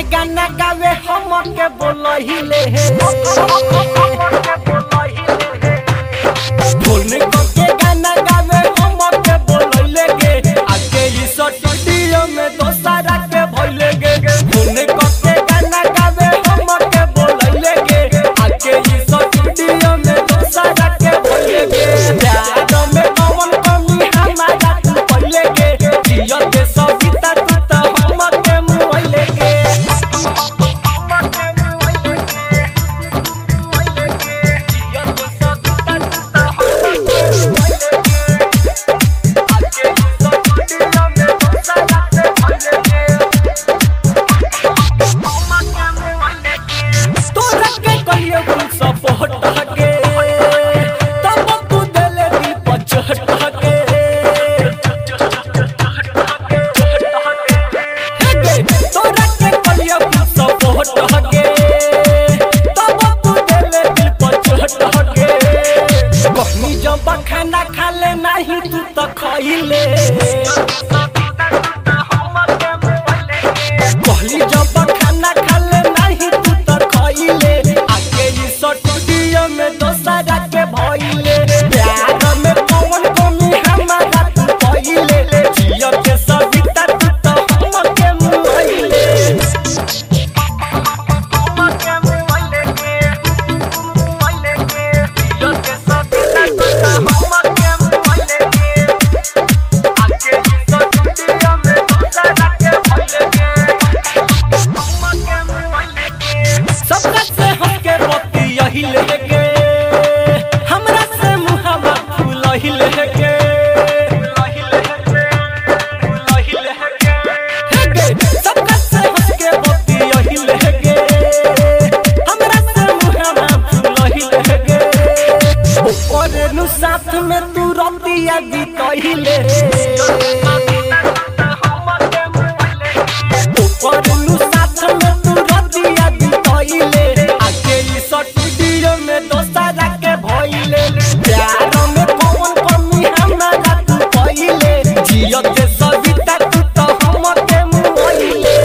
गाना गावे हम के बोलहिले हे ढोल में के गाना गावे हम के बोलहिले गे आके ई स्टूडियो में दोसरा के भइले गे ढोल में के गाना गावे हम के बोलहिले गे आके ई स्टूडियो में दोसरा के भइले गे प्यार में कौन कमी हमारा तू पहिले गे जियो के सविता तू त हम के मुइले गे तोरा के कहियो कुल सपोर्ट हके तब तू देले दी पचहट हके तोरा के कहियो कुल सपोर्ट हके तब तू देले दी पचहट हके कहनी जब खाना खाले नहीं तू त खइले कहली जब खाना खाले नहीं तू त खइले आके ई स्टूडियो में दोसरा के भइले प्यार में कौन कमी हमारा तू पहिले जियो के सविता तू त हम के मुइले सबका से हमके मोती यही लेके हमरा से मुहावा फूल ही लेके सबका से हमके मोती यही लेके हमरा से मुहावा फूल ही लेके ओरे नु साथ में तू रतिया दी कहिले ऊपरनु साथ में तू रतिया दी कइले आके ई स्टूडियो में दोसरा के भइले प्यार में कौन कमी हमारा तू कइले जियो के सविता तू तो हम के मुइले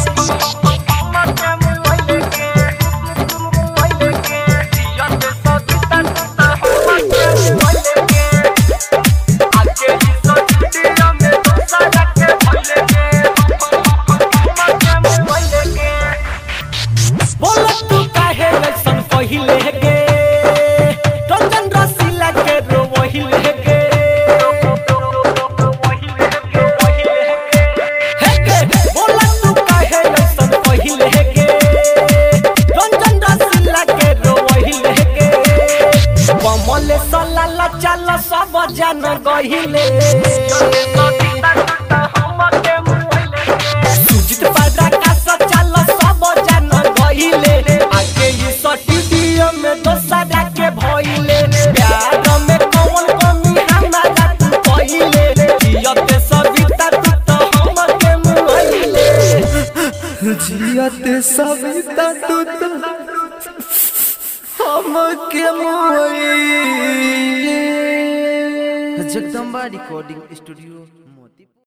बोल तू काहे ऐसन कहिले गे रंजन रसीला के रो वहिले गे हे गे बोल तू काहे ऐसन कहिले गे रंजन रसीला के रो वहिले गे कमल सलाला चल सब जन गहिले सुजित पादरा का सचल सब जन गहिले आगे ई स्टूडियो में दोसरा के भइले प्यार में कौन कमी हमारा तू कहिले जियत सविता तू तो हम के मुइले जियते सविता तू तो हमके मोए जगदम्बा रिकॉर्डिंग स्टूडियो